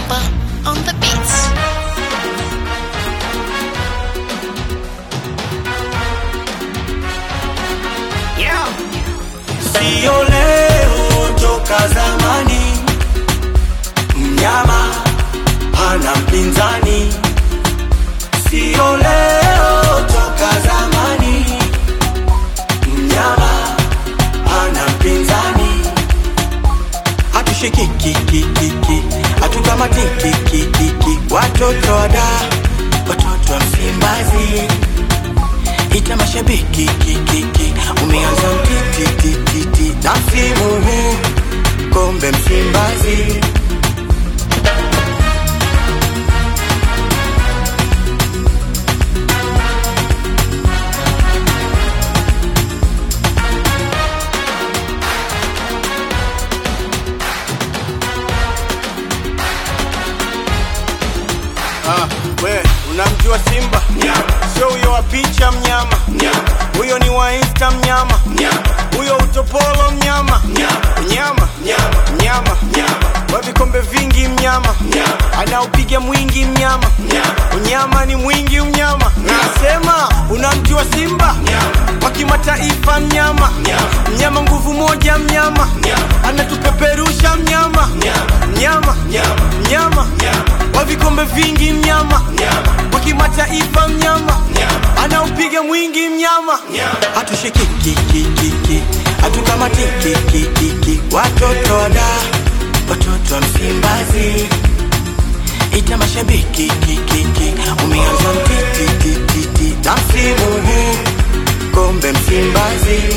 Simba on the beats. Yeah. Sio leo toka zamani, mnyama hana mpinzani. Sio leo toka zamani, mnyama hana mpinzani. Hatushikikikikiki, hatutamatikikikiki, watoto wada, watoto wa Msimbazi ita mashabiki kikiki, umeanza mtitititi na msimu huu kombe Msimbazi. Ah, we unamjua Simba? Sio huyo wa picha mnyama, huyo ni wa Insta mnyama, huyo utopolo mnyama, mnyama mnyama wa vikombe vingi mnyama, anaopiga mwingi mnyama, unyama ni mwingi mnyama. Nasema unamjua Simba wa kimataifa mnyama, mnyama nguvu moja mnyama, anatupeperusha mnyama, mnyama mnyama wa vikombe vingi mnyama, wa kimataifa mnyama, anaupiga mwingi mnyama. Hatushikikikikiki, hatukamatikikikiki, watoto wada, watoto wa Msimbazi. Ita mashabiki kikiki, umeanza mtitititi na msimu huu kombe Msimbazi.